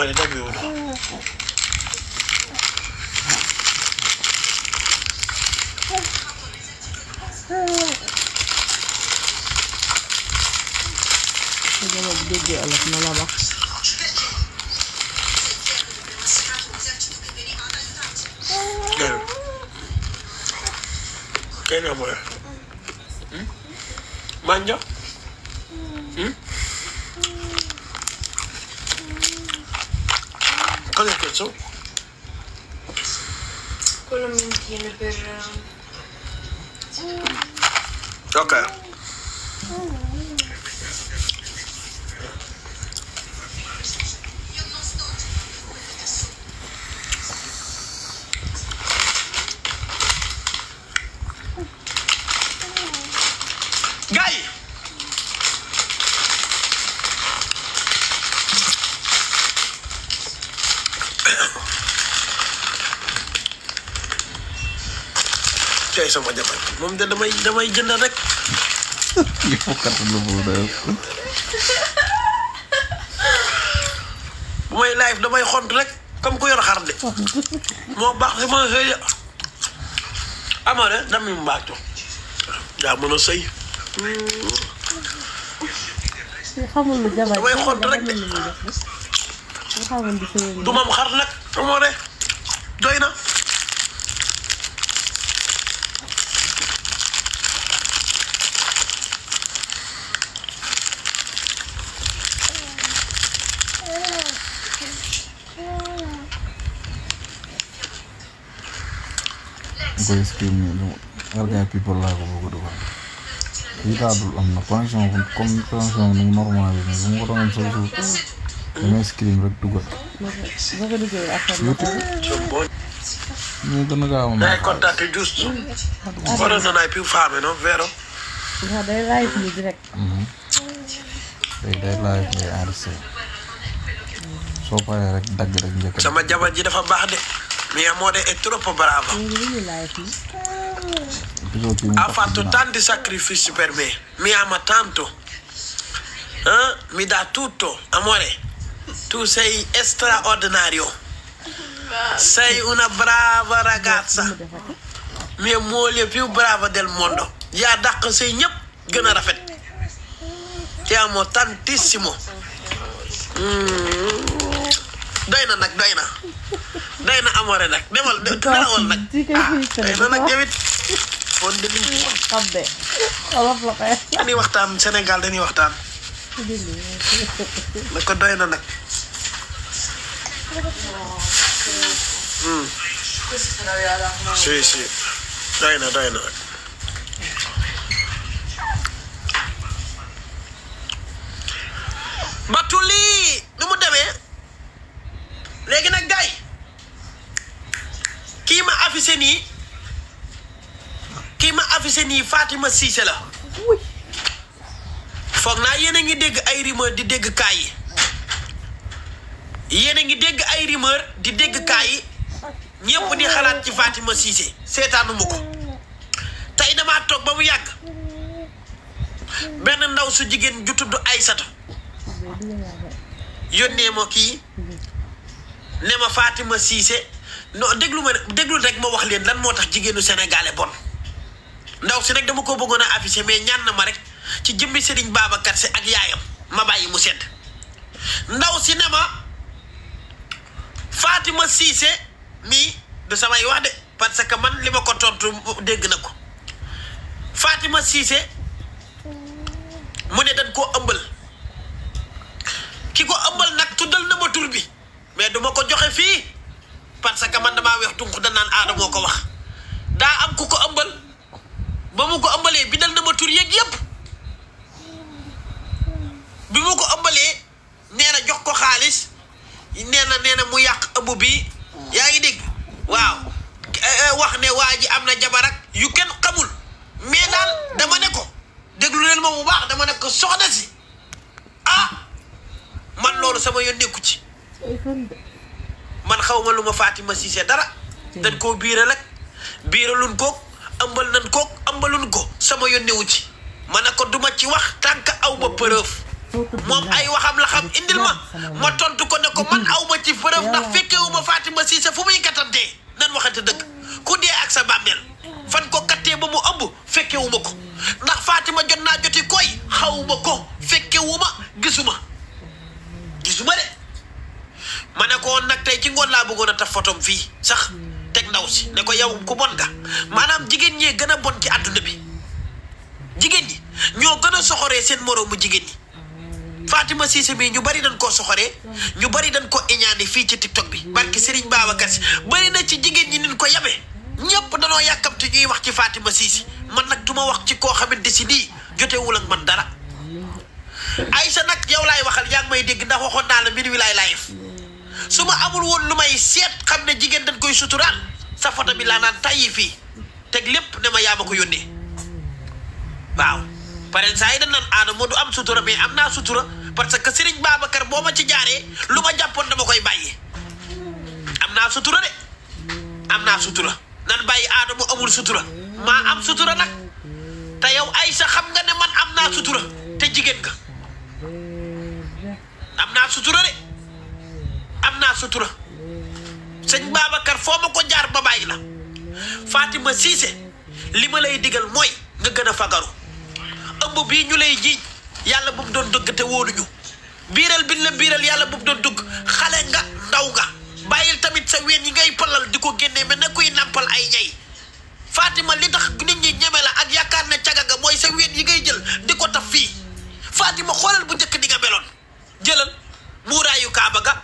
amale dabiwul su dama bu déggee olof na la wax kenn kenn amale manja Cosa è questo? Quello mentino per... Ok. Gai! Cey sama jabar moom de damay damay jënd rek yow kat lu mu def bu may live damay xont rek comme ku yor xar de moo baax si ma sëy amare dami mbaaco daa mën a sëy xamul lu jabar Damay xont rek de. xamul lu muy def rek nga xamul di sëy du mam xar nag amore doy na koy screen ni lu argay people laa ko bëgg a dugal lii daa dul am na pension bu comme pension ni normal yi nii bu ma ko doon sa suuf damay screen rek dugal ba ko duggee affaire bi YouTube bon ñu gën a gaaw a dai mën contatto giusto ora non hai più fame no vero nga day live ni direct day day live ngay enregistré soo paree rek dagg rek njëkk sama jabar ji dafa baax de mia amore è troppo brava léegi li ñu live ni gisoo kii mu ha tax fatto ginnaaw. tanti sacrifici per me mi ama tanto Eh? mi dà tutto amore tu sei straordinario sei una brava ragazza mu defati mia moglie più brava del mondo yaa dàq say ñëpp gën a rafet ti amo tantissimo Mm. doy na nag doy na doy na amore nag demal de- nelawal nag ci kay ah fii doy na nag jawit fon de lim xam de olof la koy dañuy waxtaan Sénégal dañuy waxtaan na ko doy na nag Mm. si si doy na doy na nag batu lii nu mu demee léegi nag gay kii ma affiché nii kii ma affiché nii Fatima Cissé la foog naa yéen a ngi dégg ay rumeur di dégg kaay yi yéen a ngi dégg ay rumeur di dégg kaay yi ñëpp di xalaat ci Fatima Cissé seetaanu ma ko tey damaa toog ba mu yàgg benn ndaw su jigéen ju tudd Aysatu yónnee ma kii ne ma Fatima Cissé non déglu ma déglu rek ma wax leen lan moo tax jigéenu sénégalais bon ndaw si rek dama ko bëggoon a affiché mais ñaan na ma rek ci jëmmi Serigne Babacar si ak yaayam ma bàyyi mu sedd ndaw si ne ma Fatima Cissé mii du samay wax de parce que man li ma ko tontu dégg na ko Fatima Cissé mu ne dañ koo ëmbal ki ko ëmbal nag tuddal na ma tur bi mais duma ko joxe fii parce que man damaa weex tunq da naan aada moo ko wax daa am ku ko ëmbal ba mu ko ëmbalee bindal na ma tur yeeg yépp bi mu ko ëmbalee nee na jox ko xaalis nee na nee na mu yàq ëmb bi yaa ngi dégg waaw eh, eh, wax ne waa ji am na jabar ak yu kenn xamul mais daal dama ne ko déglu leen ma bu baax dama ne ko soxna si ah man loolu sama yoon nekku ci ay fan de man xaw ma lu ma Fatima Cissé dara dañ koo biiral ak biiralun koog ëmbal nañ koog ëmbalun ko sama yoon newu ci ma ne ko duma ci wax tànk aw ma preuve moom ay waxam la xam indil ma ma tontu ko ne ko man aw ma ci preuve ndax fekkewu ma Fatima Cissé fu muy kattantee nan waxante dëgg ku dee ak sa bàmmeel fan ko kattee ba mu ëmb fekkewu ma ko ndax Fatima jot naa joti koy xawuma ko fekkewu ma gisuma gisuma de ma ne ko woon nag tey ci ngoon laa bëggoon a taf photom fii sax teg ndaw si ne ko yow ku bon nga maanaam jigéen ñee gën a bon ci àdduna bi jigéen ñi ñoo gën a soxoree seen moroomu jigéen ñi Fatima Cissé mii ñu bari dañ koo soxoree ñu bari dañ ko iñaane fii ci TikTok bi barki Serigne Babacar Si bari na ci jigéen ñi nin ko yabe ñëpp danoo yàkkamti ñuy wax ci Fatima Cissé man nag du ma wax ci koo xamante si nii jotewul ak man dara Aïcha nag yow laay waxal yaa ngi may dégg ndax waxoon naa la mbir wi laay live su ma amul woon lu may seet xam ne jigéen dañ koy suturaal sa photo bi laa naan tàyyi fii teg lépp ne ma yaa ma ko yónnee waaw paren saa yi dañ naan aadama du am sutura mais am naa sutura parce que Serigne Babacar boo ma ci jaaree lu ma jàppoon dama koy bàyyi am naa sutura de am naa sutura nan bàyyi aadama amul sutura maa am sutura nag te yow Aïcha xam nga ne man am naa sutura te jigéen nga am naa sutura de am naa sutura sëñ Babacar foo ma ko jaar ba bàyyi la Fatima Cissé li ma lay digal mooy nga gën a fagaru ëmb bii ñu lay jiiñ yàlla bu mu doon dëgg te wóoluñu biiral bi la biiral yàlla bu mu doon dëgg xale nga ndaw nga bàyyil tamit sa ween yi ngay palal di ko génnee mais na kuy nampal ay ñay Fatima li tax nit ñi ñeme la ak yaakaar ne caga nga mooy sa ween yi ngay jël di ko taf fii Fatima xoolal bu njëkk di nga meloon jëlal muuraayu kaaba ga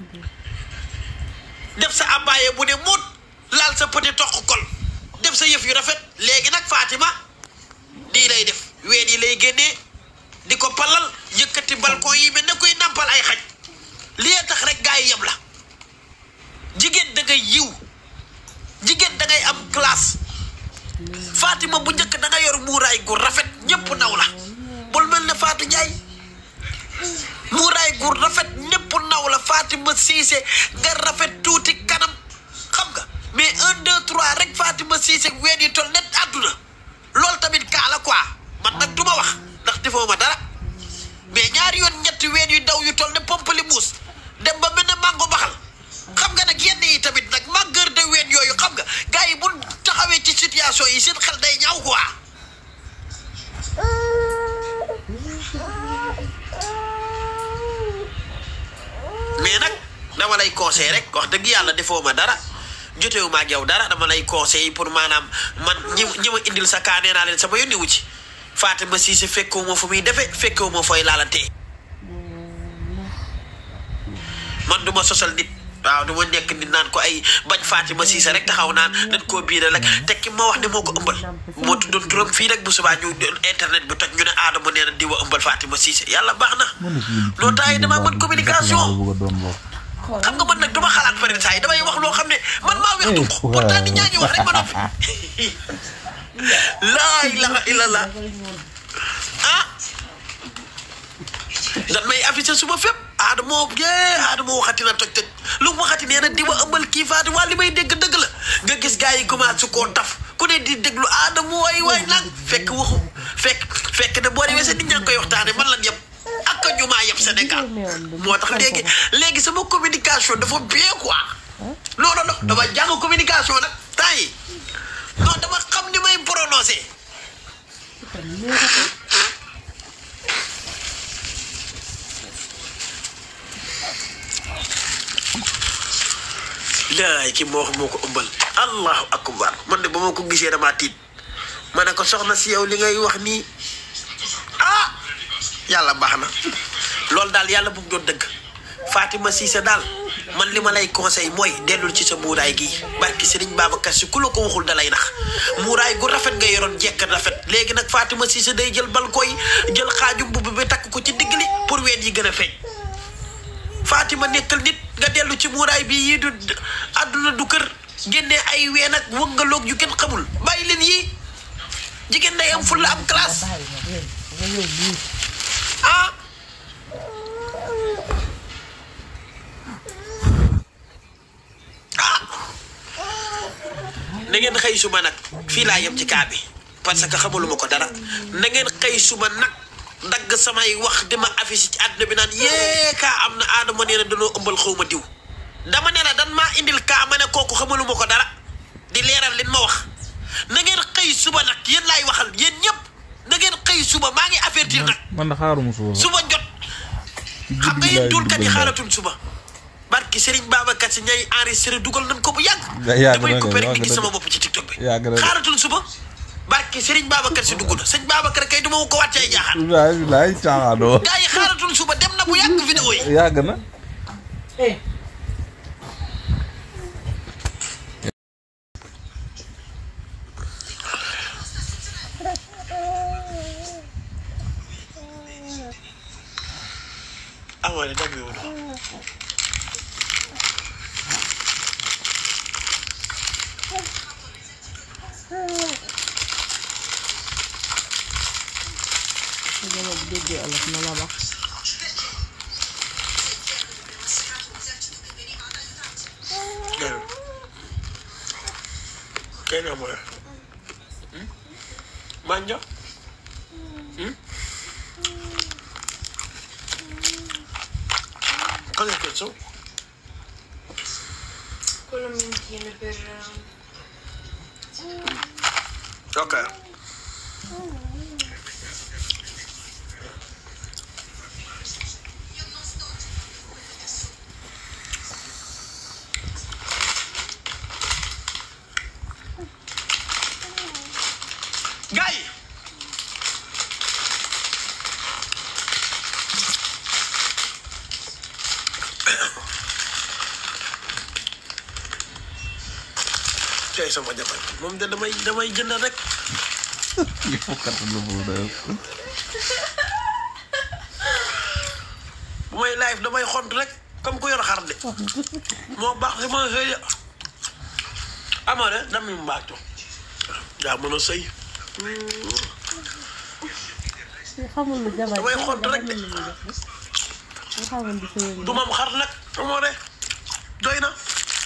def sa abaaye bu ne muut laal sa petit toq kol def sa yëf yu rafet léegi nag Fatima nii lay def ween yi lay génnee di ko palal yëkkati balcon yi mel ne koy nampal ay xaj lii tax rek gaa yi yem la jigéen da ngay yiw jigéen da ngay am classe Fatima bu njëkk da nga yor muuraay gu rafet ñëpp naw la bul mel ne Fatou Ndiaye muuraay gu rafet ñëpp naw la Fatima Cissé nga rafet tuuti kanam xam nga mais un deux trois rek Fatima Cissé ween yi tol net àdduna loolu tamit kaa la quoi man nag du ma wax ndax defoo ma dara mais ñaari yoon ñetti ween yu daw yu tol ne pompali muus dem ba mel ne mango baxal xam nga nag yenn yi tamit nag màggër de ween yooyu xam nga gars yi bu taxawee ci situation yi seen xel day ñaaw quoi mais nag dama lay conseil rek wax dëgg yàlla defoo ma dara jotewu ma ak yow dara dama lay conseil pour maanaam man ñi ñi ma indil sa kaa nee naa leen sama yónni wu ci Fatima Cissé fekkewu ma fu muy defe fekkewu ma fooy laalantee man du ma sosal nit waaw du ma nekk nit naan ko ay bañ Fatima Cissé rek taxaw naan dañ koo biiral rek te ki ma wax ne moo ko ëmbal moo tuddoon turam fii rek bu subaa ñu internet bi toj ñu ne aadama nee na diwa ëmbal Fatima Cissé yàlla baax na loo tax yi damaa mën communication xam nga man nag duma xalaat pare saa yi damay wax loo xam ne man maa weex du ko pourtant nit ñaa ngi wax rek ma noppi laa ilaha illallah ah dan may affiché suma fépp aadama yee aadama waxati na toj toj lu mu waxati nee na di ma ëmbal kii faati waa li may dégg dëgg la nga gis gars yi commencé koo taf ku ne di déglu aadama waay waay nag fekk waxu fekk fekk ne boo demee sa nit ñaa ngi koy waxtaane man lan yëpp ak ñu maa yëpp Sénégal moo tax léegi léegi sama communication dafa bien quoi non non non dama jàng communication nag temps yi non dama xam ni may prononcé laay ki moo wax moo ko ëmbal allahu akbar man de ba ma ko gisee damaa tiit ma ne ko soxna si yow li ngay wax nii ah yàlla baax na loolu daal yàlla bu mu doon dëgg Fatima Cissé daal man li ma lay conseil mooy dellul ci sa muuraay gi barki Sëriñ Babacar Si ku la ko waxul dalay nax muuraay gu rafet nga yoroon jekk rafet léegi nag Fatima Cissé day jël bal koy jël xaaju mbubb bi takk ko ci digg li pour ween yi gën a feeñ Fatima nekkal nit nga dellu ci muuraay bi yii du àdduna du kër génne ay ween ak wëngaloog yu kenn xamul bàyyi leen yii jigéen day am fulla am classe ah ah na ngeen xëy suma nag fii laa yem ci kaa bi parce que xamaluma ko dara na ngeen xëy suma nag dagg samay wax di ma affiche ci àdduna bi naan yee kaa am na aadama nee na danoo ëmbal xaw ma diw dama ne la dan maa indil kaa ma ne kooku xamaluma ko dara di leeral lin ma wax na ngeen xëy suba nag yéen laay waxal yéen ñëpp na ngeen xëy suba maa ngi avertir nag man da xaaruma suba sax suba jot ci xam nga guddi yéen laay dulkat yi dugal xaaratuñ suba barki Serigne Babacar si ñay enregistré dugal nañ ko bu yàgg Ya- yàgg damay na de, coupé rek yàgg di gis na sama de. bopp ci TikTok bi Yàgg na de. xaaratuñ suba barki Serigne Babacar si dugg na sëñ Babacar kay duma ko wàccee jaaxal laay laay caaxaanoo gars yi xaaratuñ suba dem na bu yàgg vidéo yi yàgg na eh amoon dagg yow su dee bu déggee olof na la wax Gel. Gel buraya. Hı? Manja? Hı? Cosa è questo? Quello mentino per... Ok. Gars yi tey sama jabar moom de damay damay jënd rek il faut kat lu mu def bu may live damay xont rek comme ku yor xar de moo baax si ma sëy de amoo de dam mi mbaacto yaa mën a sëy xamul lu jabar damay xont rek de xamul lu muy def nga xamul di sëyal du mam xar nag amoo de doy na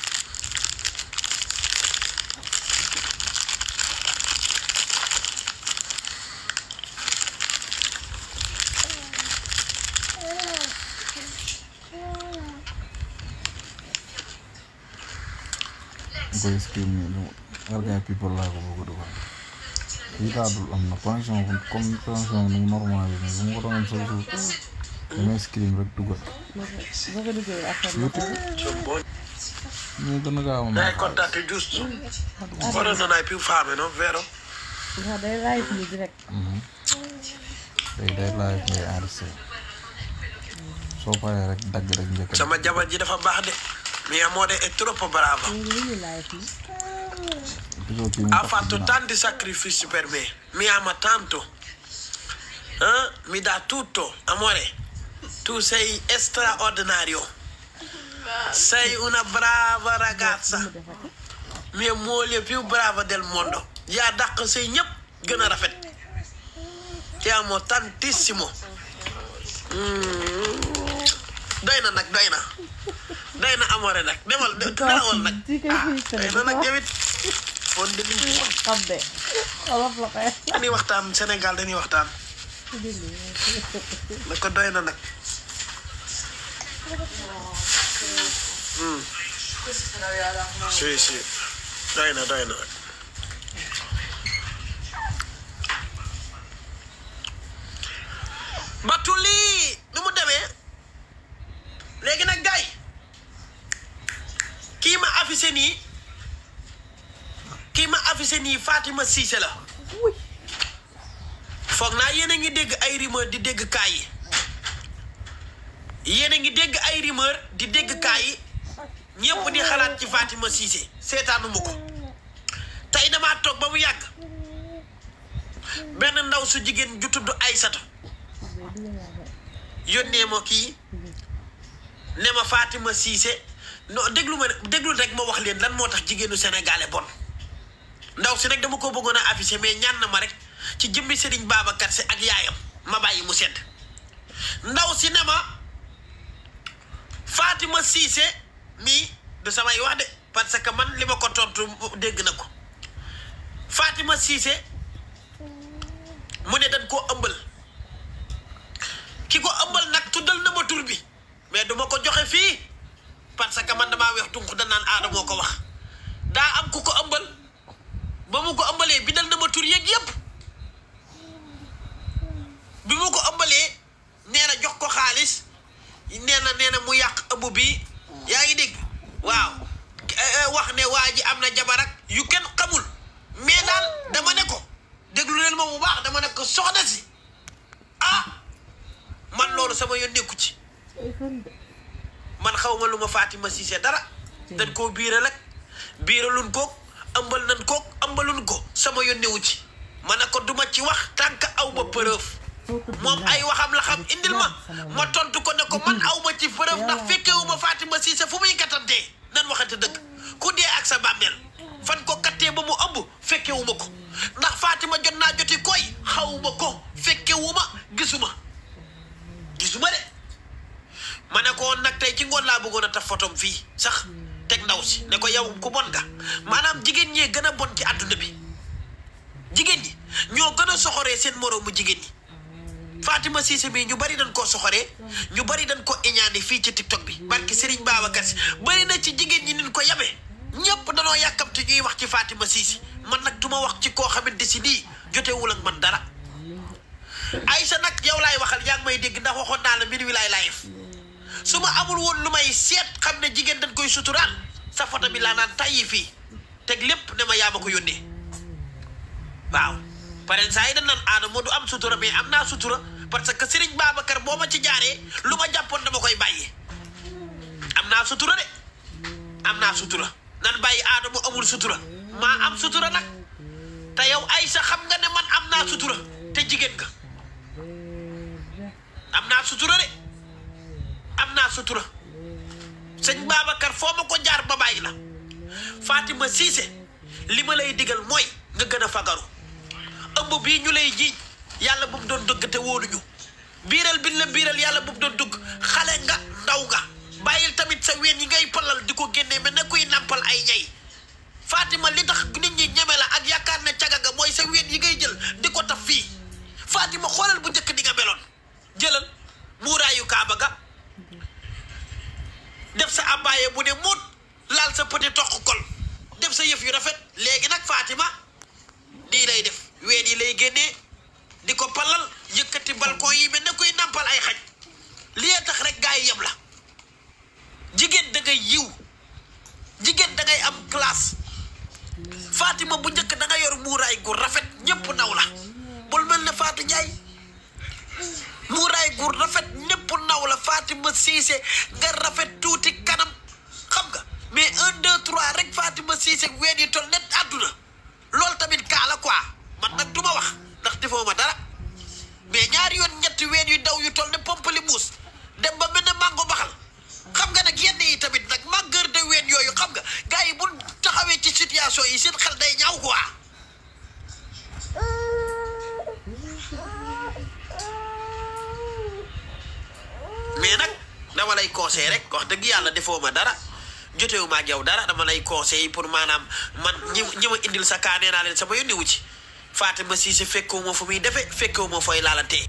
nga koy stream nii lu Galgay people laa ko bëgg a dugal lii daa dul am na connexion bu comme connexion nu mu normal yi nii bu ma ko doon am chaque jour damay stream rek dugal boo ko duggee affaire YouTube boo ñu gën a gaaw a dai mën contate giusto ora non hai più fame no vero nga day live ni direct day day live ngay enregistré soo paree rek dagg rek njëkk a sama jabar ji dafa baax de mia amore è troppo brava léegi li ñuy live ni gisoo kii mu ha tax fatto ginnaaw. tanti sacrifici per me mi ama tanto Eh? mi dà tutto amore tu sei straordinario sei una brava ragazza mu defati mia moglie più brava del mondo yaa dàq say ñëpp gën a rafet ti amo tantissimo Mm. doy na nag doy na doy na amore nag demal nelawal nag di koy ah filtré doy na nag jawit on de liñ xam de olof la koy dañuy waxtaan Sénégal dañuy waxtaan na ko doy na nag Hmm. si si doy na doy na nag battu lii nu mu demee léegi nag gay kii ma affiché nii kii ma affiché nii Fatima Cissé la foog naa yéen a ngi dégg ay rumeur di dégg kaay yi yéen a ngi dégg ay rumeur di dégg kaay yi ñëpp di xalaat ci Fatima Cissé seetaanuma ko tey damaa toog ba mu yàgg benn ndaw su jigéen ju tudd Aysatu yónnee ma kii ne ma Fatima Cissé non déglu ma déglu rek ma wax leen lan moo tax jigéenu sénégalais bon ndaw si nag dama ko bëggoon a affiché mais ñaan na ma rek ci jëmmi Serigne Babacar si ak yaayam ma bàyyi mu sedd ndaw si ne ma Fatima Cissé mii du samay wax de parce que man li ma ko tontu dégg na ko Fatima Cissé mu ne dañ koo ëmbal ki ko ëmbal nag tuddal na ma tur bi mais duma ko joxe fii parce que man damaa weex tunq danaan aada moo ko wax daa am ku ko ëmbal ba mu ko ëmbalee bindal na ma tur yeeg yépp bi mu ko ëmbalee nee na jox ko xaalis nee na nee na mu yàq ëmb bi yaa ngi dégg waaw eh, wax ne waa ji am na jabar ak yu kenn xamul mais daal dama ne ko déglu leen ma bu baax dama ne ko soxna si ah man loolu sama yoon nekku ci ay fen de man xaw ma lu ma Fatima Cissé dara dañ koo biiral ak biiralun koog ëmbal nan koog ëmbalun ko sama yoon newu ci ma ne ko duma ci wax tànk aw ma preuve moom ay waxam la xam indil ma ma tontu ko ne ko man aw ma ci preuve ndax fekkewu ma Fatima Cissé fu muy kattantee nan waxante dëgg ku dee ak sa bàmmeel fan ko kattee ba mu ëmb fekkewu ma ko ndax Fatima jot naa joti koy xawuma ko fekkewu ma gisuma gisuma de ma ne ko woon nag tey ci ngoon laa bëggoon a taf fotom fii sax teg ndaw si ne ko yow ku bon nga maanaam jigéen ñee gën a bon ci àdduna bi jigéen ñi ñoo gën a soxoree seen moroomu jigéen ñi Fatima Cissé bi ñu bari dañ koo soxoree ñu bari dañ ko iñaane fii ci TikTok bi barki Serigne Babacar Si bari na ci jigéen ñi nin ko yabee ñëpp danoo yàkkamte ñuy wax ci Fatima Cissé man nag du ma wax ci koo xamante si nii jotewul ak man dara Aïssa nag yow laay waxal yaa ngi may dégg ndax waxoon naa la mbir wi laay live su ma amul woon lu may seet xam ne jigéen dañ koy suturaan sa photo bi laa naan tàyyi fii teg lépp ne ma yaa ma ko yónnee waaw paren saa yi dañ naan aada moo du am sutura mais am naa sutura parce que Serigne Babacar boo ma ci jaaree lu ma jàppoon dama koy bàyyee am naa sutura de am naa sutura nan bàyyi aada mu amul sutura maa am sutura nag te yow Aïssa xam nga ne man am naa sutura te jigéen nga am naa sutura de am naa sutura sëñ Babacar foo ma ko jaar ba bàyyi la Fatima Cissé li ma lay digal mooy nga gën a fagaru ëmb bii ñu lay jiiñ yàlla bu mu doon dëgg te wóoluñu biiral bi la biiral yàlla bu mu doon dëgg xale nga ndaw nga bàyyil tamit sa ween yi ngay palal di ko génnee mais ne kuy nampal ay ñay Fatima li tax nit ñi ñeme la ak yaakaar ne caga nga mooy sa ween yi ngay jël di ko taf fii Fatima xoolal bu njëkk di nga meloon jëlal muuraayu kaaba ga def sa abaaye bu ne muut laal sa petit toq kol def sa yëf yu rafet léegi nag Fatima nii lay def ween yi lay génnee di ko palal yëkkati balcon yi mel ne koy nampal ay xaj li tax rek gaa yi yem la jigéen da ngay yiw jigéen da ngay am classe Fatima bu njëkk da nga yor muuraay gu rafet ñëpp naw la bul mel ne Fatou Ndiaye muuraay gu rafet ñëpp naw la Fatima Cissé nga rafet tuuti kanam xam nga mais un deux trois rek Fatima Cissé ween yi tol net àdduna loolu tamit kaa la quoi man nag du ma wax ndax defoo ma dara mais ñaari yoon ñetti ween yu daw yu toll ne pompali muus dem ba mel ne mango baxal xam nga nag yenn yi tamit nag màggër de ween yooyu xam nga gars yi bu taxawee ci situation yi seen xel day ñaaw quoi mais nag dama lay conseil rek wax dëgg yàlla defoo ma dara jotewu ma ak yow dara dama lay conseil pour maanaam man ñi ñi ma indil sa kaa nee naa leen sama yónni wu ci Fatima Cissé fekkewu ma fu muy defe fekkewu ma fooy laalantee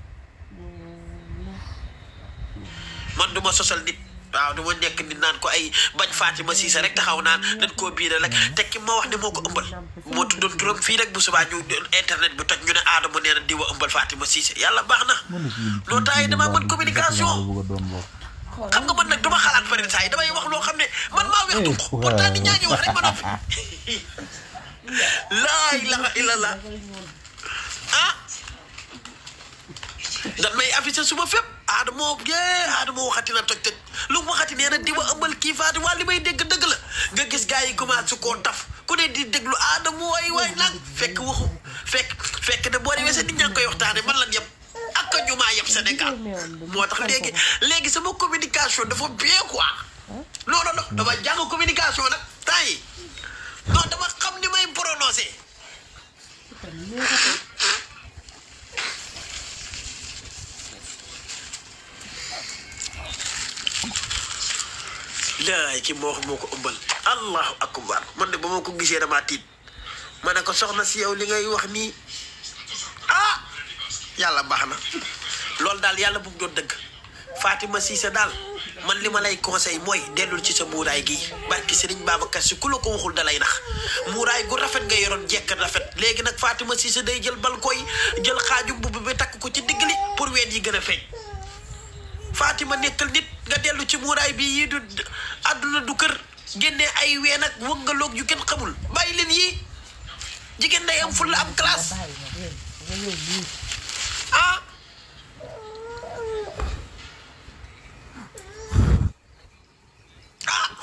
man du ma sosal nit waaw du ma nekk nit naan ko ay bañ Fatima Cissé rek taxaw naan dañ koo biiral rek te ki ma wax ne moo ko ëmbal moo tuddoon turam fii rek bu subaa ñu internet bi toj ñu ne aadama nee na diwa ëmbal Fatima Cissé yàlla baax na loolu temps yi damaa mën communication xam nga man nag dama xalaat pare saa yi damay wax loo xam ne man maa weex tu pourtant nit ñaa ngi wax rek ma noppi laa ilaha illallah ah dan may affiché suma fépp aadamoo yee aadamoo waxati na toj toj lu mu waxati nee na di wa ëmbal kii faati waa li may dégg dëgg la nga gis gars yi commencé koo taf ku ne di déglu aadamoo waay waay nag fekk waxu fekk fekk ne boo demee seen nit ñaa ngi koy waxtaane man lan yëpp ak ñu maa yëpp Sénégal moo tax léegi léegi sama communication dafa bien quoi non non non dama jàng communication nag temps yi non dama xam ni may prononcé laay ki moo wax moo ko ëmbal allahu akbar man de ba ma ko gisee damaa tiit ma ne ko soxna si yow li ngay wax nii ah yàlla baax na loolu daal yàlla bu mu doon dëgg Fatima Cissé daal man li ma lay conseil mooy dellul ci sa muuraay gi barki Serigne Babacar si ku la ko waxul dalay nax muuraay gu rafet nga yoroon jekk rafet léegi nag Fatima Cissé day jël balko yi jël xaaju mbubb bi takk ko ci digg li pour ween yi gën a feeñ Fatima nekkal nit nga dellu ci muuraay bi yii du àdduna du kër génnee ay ween ak wëngaloog yu kenn xamul bàyyi leen yii jigéen day am fulla am classe bàyyi ma dégg nga yow lii ah ah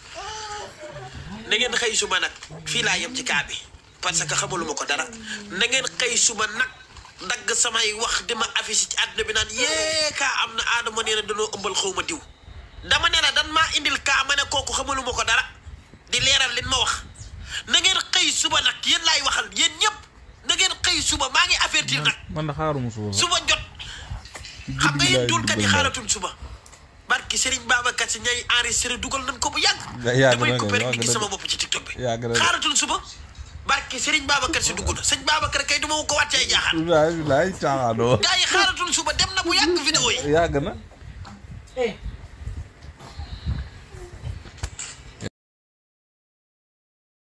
na ngeen xëy suba nag fii laa yem ci kaa bi parce que xamaluma ko dara na ngeen xëy suba nag dagg samay wax di ma affiche ci àdduna bi naan yee kaa am na aadama nee na danoo ëmbal xaw ma diw dama ne la dan maa indil kaa ma ne kooku xamaluma ko dara di leeral lin ma wax na ngeen xëy suba nag yéen laay waxal yéen ñëpp na ngeen xëy suba maa ngi avertir nag man de xaaruma suba sax suba jot xam nga yéen dulkat yi xaaratul suba barki Serigne Babacar si ñay enregistré dugal nañ ko bu yàgg yàgg damay na coupé rek yàgg di gis na sama bopp ci TikTok bi yàgg na xaaratul suba barki Serigne Babacar si dugg na sëñ Babacar kay duma ko wàcce ay jaaxaan bilaay bilaay caaxaanoo gars yi xaaratul suba dem na bu yàgg vidéo yi yàgg na eh